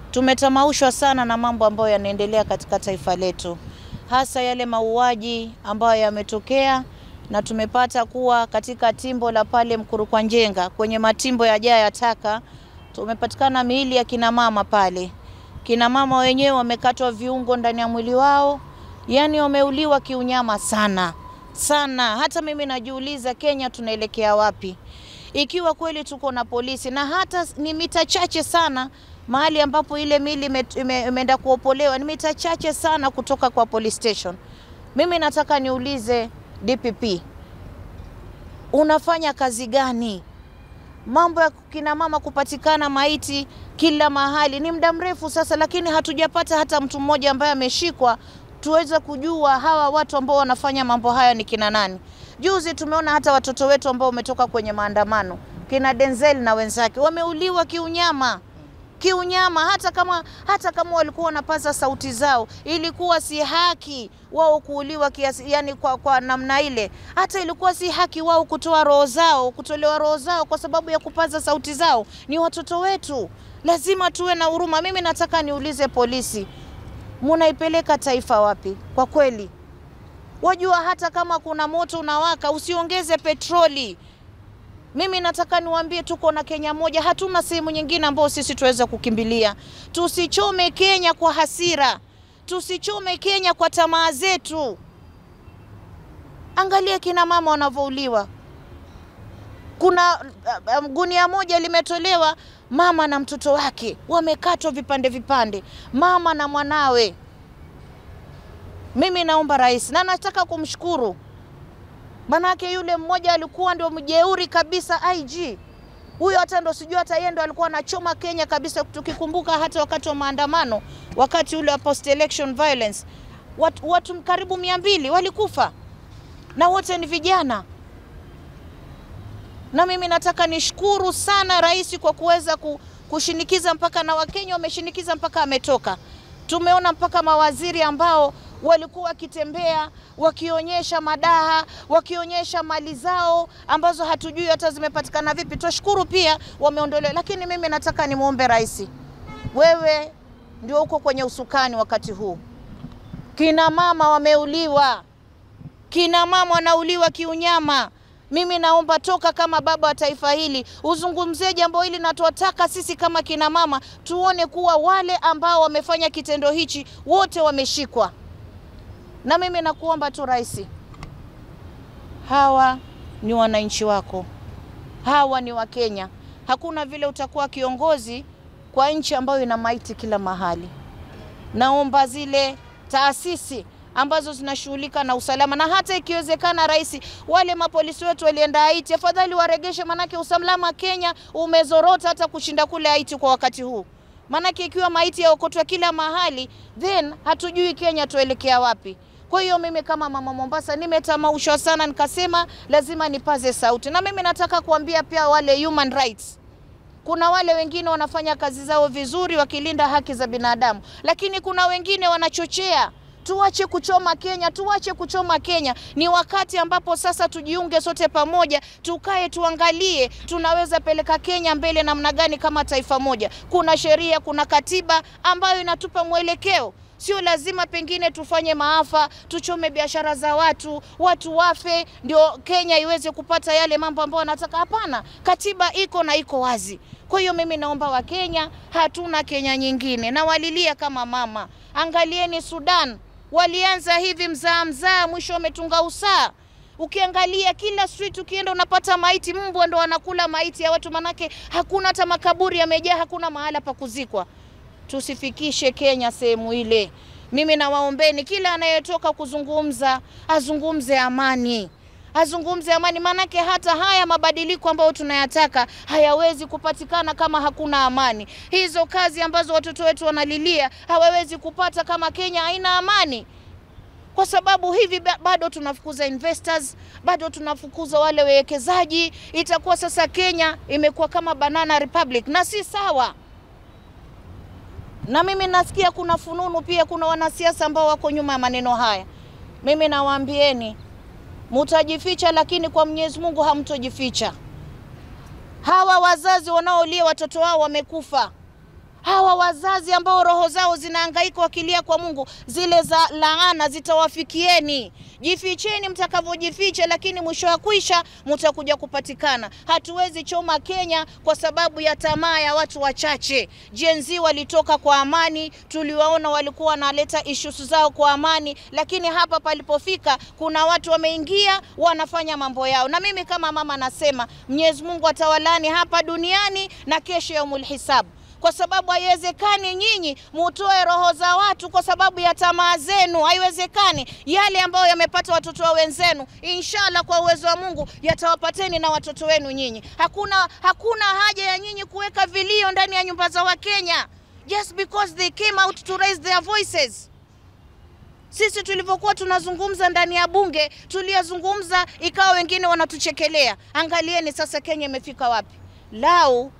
tumetamaushwa sana na mambo ambayo yanaendelea katika taifa letu, hasa yale mauaji ambayo yametokea, na tumepata kuwa katika timbo la pale Mkurukwanjenga kwenye matimbo ya jaa ya taka tumepatikana miili ya kina mama pale. Kina mama wenyewe wamekatwa viungo ndani ya mwili wao, yani wameuliwa kiunyama sana sana. Hata mimi najiuliza, Kenya tunaelekea wapi ikiwa kweli tuko na polisi na hata ni mita chache sana mahali ambapo ile mili imeenda kuopolewa ni mita chache sana kutoka kwa police station. Mimi nataka niulize DPP, unafanya kazi gani? Mambo ya kina mama kupatikana maiti kila mahali ni muda mrefu sasa, lakini hatujapata hata mtu mmoja ambaye ameshikwa tuweze kujua hawa watu ambao wanafanya mambo haya ni kina nani. Juzi tumeona hata watoto wetu ambao wametoka kwenye maandamano kina Denzel na wenzake wameuliwa kiunyama kiunyama. Hata kama hata kama walikuwa wanapaza sauti zao, ilikuwa si haki wao kuuliwa kiasi, yani kwa, kwa namna ile. Hata ilikuwa si haki wao kutoa roho zao, kutolewa roho zao kwa sababu ya kupaza sauti zao. Ni watoto wetu, lazima tuwe na huruma. Mimi nataka niulize polisi, munaipeleka taifa wapi? Kwa kweli, wajua hata kama kuna moto unawaka, usiongeze petroli. Mimi nataka niwaambie tuko na Kenya moja, hatuna sehemu nyingine ambayo sisi tuweza kukimbilia. Tusichome Kenya kwa hasira, tusichome Kenya kwa tamaa zetu. Angalia kina mama wanavyouliwa. Kuna uh, gunia moja limetolewa, mama na mtoto wake wamekatwa vipande vipande, mama na mwanawe. Mimi naomba rais, na nataka kumshukuru Manake yule mmoja alikuwa ndio mjeuri kabisa IG. Huyo hata ndo sijui hata yeye ndo alikuwa anachoma Kenya kabisa, tukikumbuka hata wakati wa maandamano, wakati ule wa post election violence, watu, watu karibu mia mbili walikufa na wote ni vijana. Na mimi nataka nishukuru sana rais kwa kuweza kushinikiza mpaka na Wakenya wameshinikiza mpaka ametoka. Tumeona mpaka mawaziri ambao walikuwa wakitembea wakionyesha madaha wakionyesha mali zao ambazo hatujui hata zimepatikana vipi. Twashukuru pia wameondolewa, lakini mimi nataka nimwombe rais, wewe ndio uko kwenye usukani wakati huu. Kina mama wameuliwa, kina mama wanauliwa kiunyama. Mimi naomba toka kama baba wa taifa hili uzungumzie jambo hili, na tuwataka sisi kama kina mama tuone kuwa wale ambao wamefanya kitendo hichi wote wameshikwa na mimi nakuomba tu rais, hawa ni wananchi wako, hawa ni Wakenya. Hakuna vile utakuwa kiongozi kwa nchi ambayo ina maiti kila mahali. Naomba zile taasisi ambazo zinashughulika na usalama, na hata ikiwezekana, rais, wale mapolisi wetu walienda Haiti, afadhali waregeshe, manake usalama Kenya umezorota hata kushinda kule Haiti kwa wakati huu. Manake ikiwa maiti yaokotwa kila mahali, then hatujui Kenya tuelekea wapi. Kwa hiyo mimi kama mama Mombasa nimetamaushwa sana, nikasema lazima nipaze sauti, na mimi nataka kuambia pia wale human rights. Kuna wale wengine wanafanya kazi zao vizuri wakilinda haki za binadamu, lakini kuna wengine wanachochea. Tuache kuchoma Kenya, tuache kuchoma Kenya. Ni wakati ambapo sasa tujiunge sote pamoja, tukae tuangalie tunaweza peleka Kenya mbele namna gani kama taifa moja. Kuna sheria, kuna katiba ambayo inatupa mwelekeo. Sio lazima pengine tufanye maafa, tuchome biashara za watu, watu wafe ndio Kenya iweze kupata yale mambo ambayo wanataka. Hapana, katiba iko na iko wazi. Kwa hiyo mimi naomba Wakenya, hatuna Kenya nyingine, na walilia kama mama. Angalieni Sudan, walianza hivi mzaa mzaa, mwisho wametunga usaa. Ukiangalia kila street ukienda unapata maiti, mbwa ndo wanakula maiti ya watu, manake hakuna hata makaburi yamejaa, hakuna mahala pa kuzikwa. Tusifikishe Kenya sehemu ile. Mimi nawaombeni, kila anayetoka kuzungumza azungumze amani, azungumze amani, maanake hata haya mabadiliko ambayo tunayataka hayawezi kupatikana kama hakuna amani. Hizo kazi ambazo watoto wetu wanalilia hawawezi kupata kama Kenya haina amani, kwa sababu hivi bado tunafukuza investors, bado tunafukuza wale wawekezaji. Itakuwa sasa Kenya imekuwa kama banana republic, na si sawa na mimi nasikia kuna fununu pia, kuna wanasiasa ambao wako nyuma ya maneno haya. Mimi nawaambieni, mutajificha, lakini kwa Mwenyezi Mungu hamtojificha. Hawa wazazi wanaolia watoto wao wamekufa, hawa wazazi ambao roho zao zinahangaika wakilia kwa Mungu, zile za laana zitawafikieni. Jificheni mtakavyojificha, lakini mwisho wa kwisha mtakuja kupatikana. Hatuwezi choma Kenya kwa sababu ya tamaa ya watu wachache. Gen Z walitoka kwa amani, tuliwaona walikuwa wanaleta issues zao kwa amani, lakini hapa palipofika kuna watu wameingia wanafanya mambo yao, na mimi kama mama nasema Mwenyezi Mungu atawalani hapa duniani na kesho yaumul hisab kwa sababu haiwezekani nyinyi mutoe roho za watu kwa sababu ya tamaa zenu. Haiwezekani. Yale ambayo yamepata watoto wa wenzenu, inshallah kwa uwezo wa Mungu yatawapateni na watoto wenu nyinyi. Hakuna, hakuna haja ya nyinyi kuweka vilio ndani ya nyumba za Wakenya just because they came out to raise their voices. Sisi tulivyokuwa tunazungumza ndani ya bunge, tuliyazungumza ikawa wengine wanatuchekelea. Angalieni sasa Kenya imefika wapi. Lau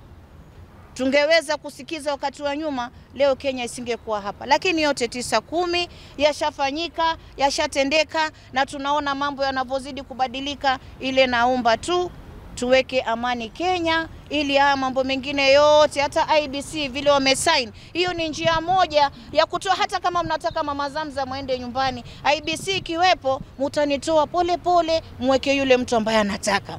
tungeweza kusikiza wakati wa nyuma, leo Kenya isingekuwa hapa. Lakini yote tisa kumi yashafanyika, yashatendeka, na tunaona mambo yanavyozidi kubadilika. Ile naomba tu tuweke amani Kenya, ili haya mambo mengine yote, hata IBC vile wamesign, hiyo ni njia moja ya kutoa. Hata kama mnataka mama Zamza mwende nyumbani, IBC ikiwepo, mutanitoa pole pole, mweke yule mtu ambaye anataka,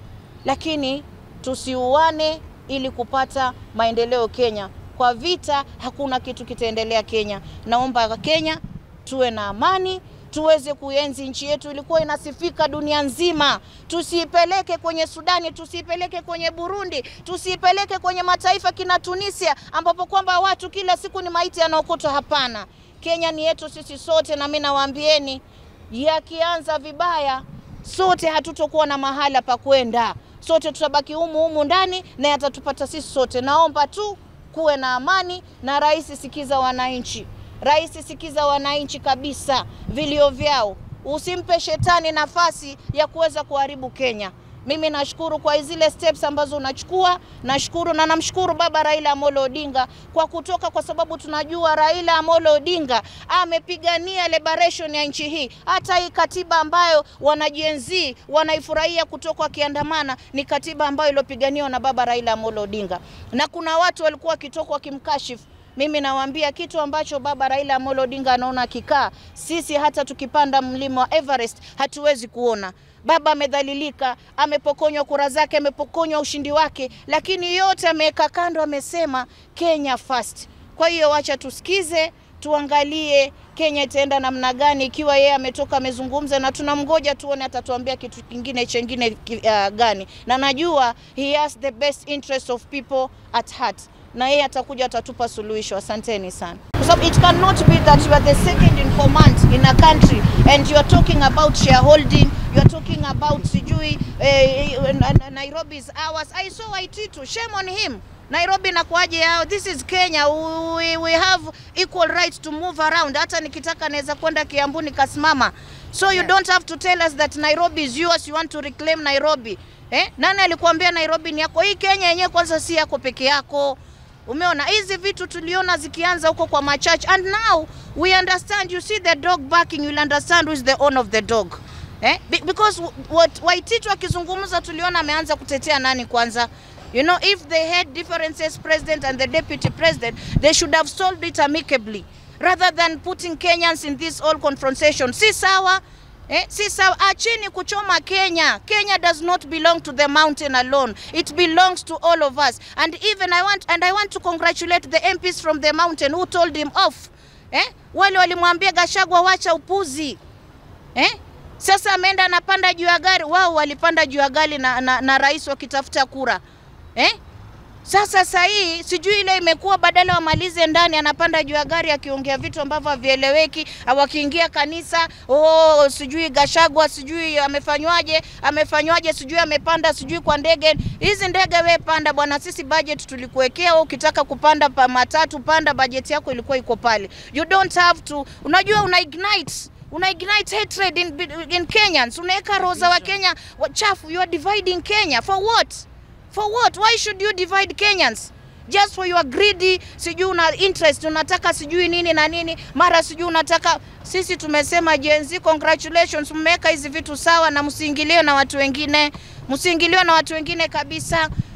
lakini tusiuane ili kupata maendeleo Kenya. Kwa vita hakuna kitu kitaendelea Kenya. Naomba Kenya tuwe na amani, tuweze kuenzi nchi yetu, ilikuwa inasifika dunia nzima. Tusiipeleke kwenye Sudani, tusiipeleke kwenye Burundi, tusiipeleke kwenye mataifa kina Tunisia, ambapo kwamba watu kila siku ni maiti yanaokotwa. Hapana, Kenya ni yetu sisi sote, na mimi nawaambieni, yakianza vibaya, sote hatutokuwa na mahala pa kwenda sote tutabaki humu humu ndani na yatatupata sisi sote. Naomba tu kuwe na amani na rais, sikiza wananchi. Rais, sikiza wananchi kabisa, vilio vyao. Usimpe shetani nafasi ya kuweza kuharibu Kenya. Mimi nashukuru kwa zile steps ambazo unachukua, nashukuru na namshukuru baba Raila Amolo Odinga kwa kutoka, kwa sababu tunajua Raila Amolo Odinga amepigania liberation ya nchi hii. Hata hii katiba ambayo wanajenzi wanaifurahia kutoka wakiandamana ni katiba ambayo iliyopiganiwa na baba Raila Amolo Odinga, na kuna watu walikuwa wakitoka wakimkashifu mimi nawaambia kitu ambacho baba Raila Amolo Odinga anaona akikaa, sisi hata tukipanda mlima wa Everest hatuwezi kuona. Baba amedhalilika, amepokonywa kura zake, amepokonywa ushindi wake, lakini yote ameweka kando, amesema Kenya first. Kwa hiyo wacha tusikize, tuangalie Kenya itaenda namna gani, ikiwa yeye ametoka amezungumza, na tunamgoja tuone atatuambia kitu kingine chengine uh, gani, na najua he has the best interest of people at heart na yeye atakuja atatupa suluhisho. Asanteni sana, kwa sababu it cannot be that you are the second in command in a country and you are talking about shareholding, you are talking about sijui eh, Nairobi is ours. I saw Waititu, shame on him. Nairobi nakuaje yao? This is Kenya. We, we have equal right to move around. Hata nikitaka naweza kwenda Kiambu nikasimama. So you don't have to tell us that Nairobi is yours, you want to reclaim Nairobi. Eh? Nani alikuambia Nairobi ni yako? Hii Kenya yenyewe kwanza si yako peke yako. Umeona hizi vitu tuliona zikianza huko kwa machurch and now we understand you see the dog barking you'll understand who is the owner of the dog eh? Be because what Waititu akizungumza tuliona ameanza kutetea nani kwanza you know if they had differences president and the deputy president they should have solved it amicably rather than putting Kenyans in this all confrontation si sawa Eh, si sawa, acheni kuchoma Kenya. Kenya does not belong to the mountain alone. It belongs to all of us. And even I want and I want to congratulate the MPs from the mountain who told him off. Eh? Wale walimwambia Gashagwa wacha upuzi. Eh? Sasa ameenda anapanda juu ya gari. Wao walipanda juu ya gari na, na, na rais wakitafuta kura. Eh? Sasa saa hii sijui ile imekuwa badala wamalize ndani, anapanda juu ya gari akiongea vitu ambavyo havieleweki, au akiingia kanisa, oh, sijui Gashagwa sijui amefanywaje, amefanywaje, sijui amepanda sijui kwa ndege. Hizi ndege we panda bwana, sisi budget tulikuwekea wewe, ukitaka kupanda pa matatu panda, budget yako ilikuwa iko pale. You don't have to, unajua una ignite una ignite hatred in, in Kenyans, unaweka roho za Wakenya wachafu. You are dividing Kenya for what? For what? Why should you divide Kenyans? Just for your greedy, sijui una interest, unataka sijui nini na nini, mara sijui unataka. Sisi tumesema Gen Z, congratulations, mmeweka hizi vitu sawa, na msiingiliwe na watu wengine, msiingiliwe na watu wengine kabisa.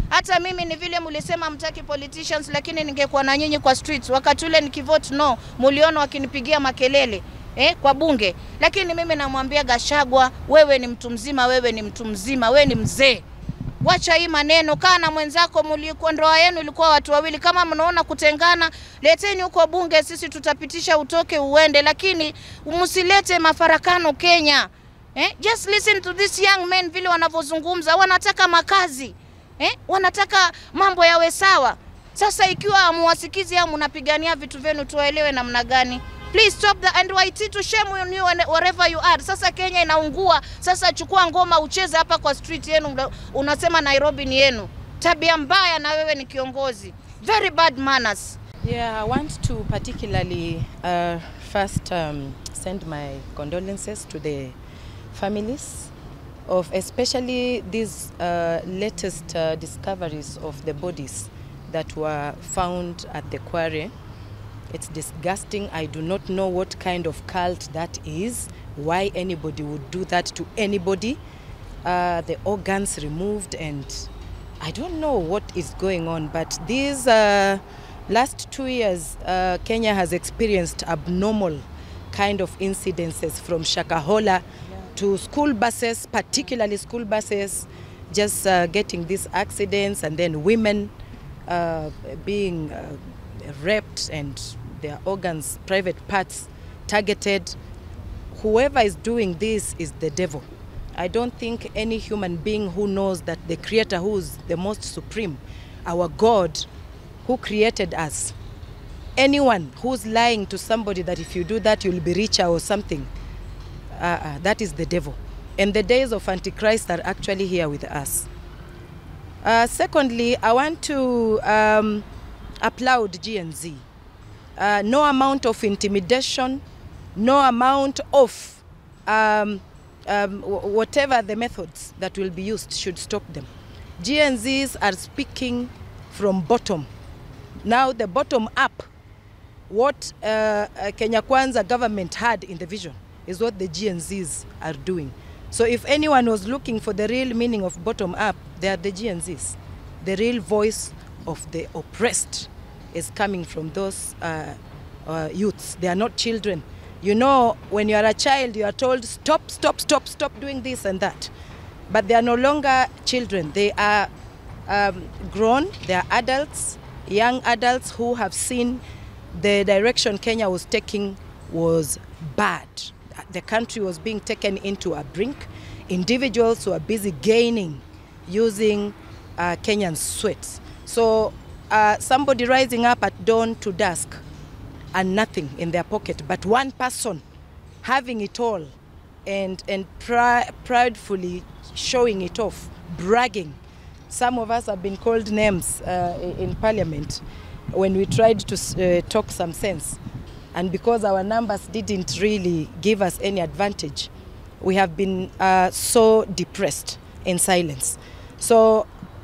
Hata mimi ni vile mulisema mtaki politicians, lakini ningekuwa na nyinyi kwa streets wakati ule nikivote no, muliona wakinipigia makelele eh, kwa bunge. Lakini mimi namwambia Gashagwa, wewe ni mtu mzima, wewe ni mtu mzima, wewe ni mzee. Wacha hii maneno, kaa na mwenzako. Mlikuwa ndoa yenu ilikuwa watu wawili, kama mnaona kutengana, leteni huko bunge, sisi tutapitisha, utoke uende, lakini msilete mafarakano Kenya. Eh, just listen to this young men vile wanavyozungumza, wanataka makazi eh, wanataka mambo yawe sawa. Sasa ikiwa hamuwasikizi au mnapigania vitu vyenu, tuwaelewe namna gani? Please stop the NYT to shame on you wherever you are. Sasa Kenya inaungua. Sasa chukua ngoma ucheze hapa kwa street yenu, unasema Nairobi ni yenu. Tabia mbaya, na wewe ni kiongozi. Very bad manners. Yeah, I want to particularly uh, first um, send my condolences to the families of especially these uh, latest uh, discoveries of the bodies that were found at the quarry. It's disgusting. I do not know what kind of cult that is, why anybody would do that to anybody. Uh, the organs removed, and I don't know what is going on. But these uh, last two years, uh, Kenya has experienced abnormal kind of incidences from Shakahola to school buses, particularly school buses, just uh, getting these accidents, and then women uh, being uh, raped and their organs, private parts targeted. Whoever is doing this is the devil. I don't think any human being who knows that the Creator, who is the most supreme, our God, who created us, anyone who's lying to somebody that if you do that you'll be richer or something, uh, uh, that is the devil. And the days of Antichrist are actually here with us. Uh, secondly, I want to um, applaud GNZ. Uh, no amount of intimidation, no amount of um, um, whatever the methods that will be used should stop them. GNZs are speaking from bottom. Now the bottom up, what uh, Kenya Kwanza government had in the vision is what the GNZs are doing. So if anyone was looking for the real meaning of bottom up, they are the GNZs. The real voice of the oppressed is coming from those uh, uh, youths. They are not children. You know, when you are a child, you are told, stop, stop, stop, stop doing this and that. But they are no longer children. They are um, grown, they are adults, young adults who have seen the direction Kenya was taking was bad. The country was being taken into a brink. Individuals who are busy gaining using uh, Kenyan sweats. So uh, somebody rising up at dawn to dusk and nothing in their pocket, but one person having it all and, and pri- pridefully showing it off, bragging. Some of us have been called names uh, in parliament when we tried to uh, talk some sense. And because our numbers didn't really give us any advantage, we have been uh, so depressed in silence. So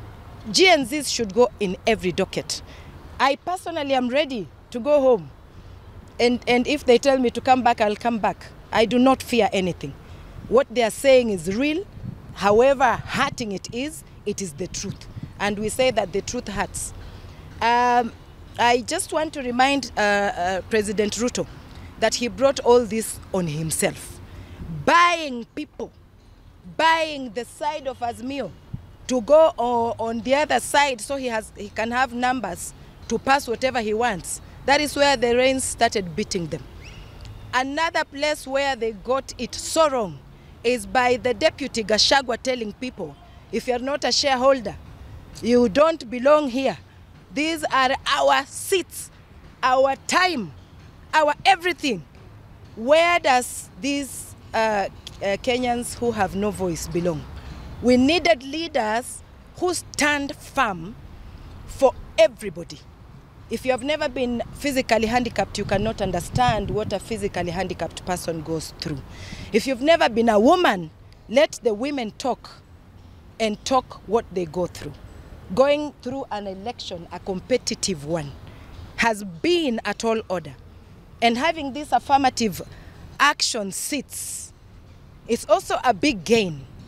GNZs should go in every docket. I personally am ready to go home. And, and if they tell me to come back, I'll come back. I do not fear anything. What they are saying is real. However hurting it is, it is the truth. And we say that the truth hurts. Um, I just want to remind uh, uh, President Ruto that he brought all this on himself. Buying people, buying the side of Azmio to go o- on the other side so he, has, he can have numbers to pass whatever he wants. That is where the rains started beating them. Another place where they got it so wrong is by the deputy Gashagwa telling people, if you're not a shareholder, you don't belong here. These are our seats, our time, our everything. Where does these uh, uh, Kenyans who have no voice belong? We needed leaders who stand firm for everybody. If you have never been physically handicapped, you cannot understand what a physically handicapped person goes through. If you've never been a woman, let the women talk and talk what they go through. Going through an election, a competitive one, has been a tall order. And having these affirmative action seats is also a big gain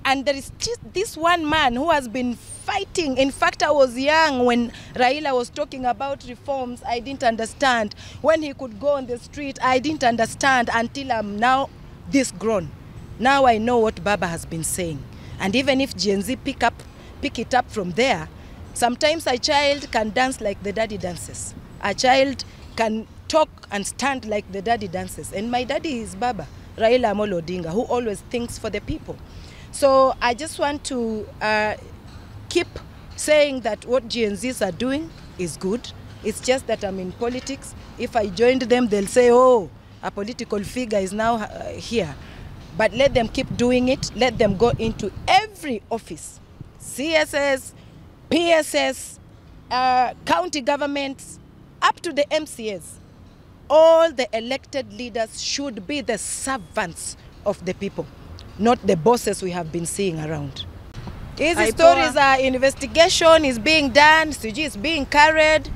And there is just this one man who has been fighting. In fact, I was young when Raila was talking about reforms. I didn't understand. When he could go on the street, I didn't understand until I'm now this grown. Now I know what Baba has been saying. And even if Gen Z pick up, pick it up from there, sometimes a child can dance like the daddy dances. A child can talk and stand like the daddy dances. And my daddy is Baba, Raila Amolo Odinga, who always thinks for the people. So I just want to uh, keep saying that what Gen Zs are doing is good. It's just that I'm in politics. If I joined them, they'll say, oh, a political figure is now uh, here. But let them keep doing it. Let them go into every office CSS, PSS, uh, county governments, up to the MCAs. All the elected leaders should be the servants of the people, not the bosses we have been seeing around. Hizi Aipoa. stories are investigation is being done, sijui is being carried,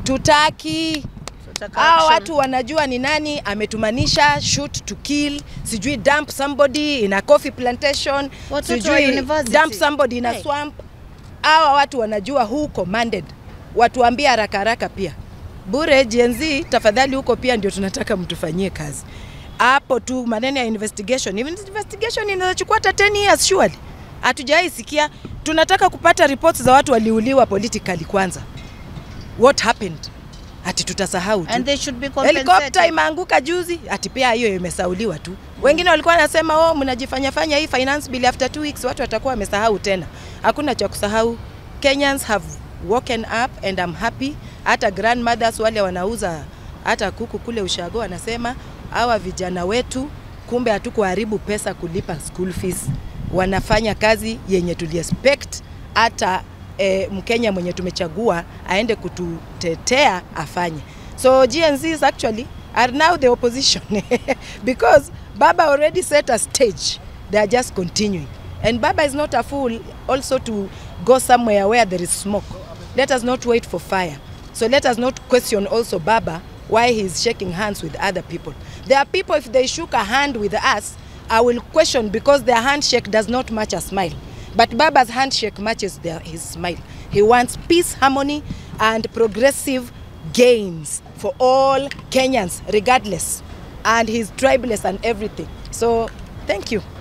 tutaki Tutaka hao action. watu wanajua ni nani ametumanisha shoot to kill, sijui dump somebody in a coffee plantation, Watoto wa sijui university. dump somebody in a Hey. swamp. Hawa watu wanajua who commanded, watuambie haraka haraka pia bure. Gen Z tafadhali, huko pia ndio tunataka mtufanyie kazi hapo tu. Maneno ya investigation, Even investigation inaweza hata 10 years surely. Hatujawai sikia. Tunataka kupata reports za watu waliuliwa politically kwanza, what happened, ati tutasahau tu And they should be helikopta compensated. imeanguka juzi, ati pia hiyo imesauliwa tu. Wengine walikuwa wanasema oh, mnajifanya fanya hii finance bill after two weeks, watu watakuwa wamesahau tena. Hakuna cha kusahau. Kenyans have woken up and I'm happy. Hata grandmothers wale wanauza hata kuku kule ushago wanasema hawa vijana wetu kumbe hatukuharibu pesa kulipa school fees, wanafanya kazi yenye tuliexpect hata eh, Mkenya mwenye tumechagua aende kututetea afanye. So GNZs actually are now the opposition because Baba already set a stage. They are just continuing. And Baba is not a fool also to go somewhere where there is smoke. Let us not wait for fire. So let us not question also Baba why he is shaking hands with other people. There are people, if they shook a hand with us, I will question because their handshake does not match a smile. But Baba's handshake matches their, his smile. He wants peace, harmony, and progressive gains for all Kenyans, regardless. And he's tribeless and everything. So, thank you.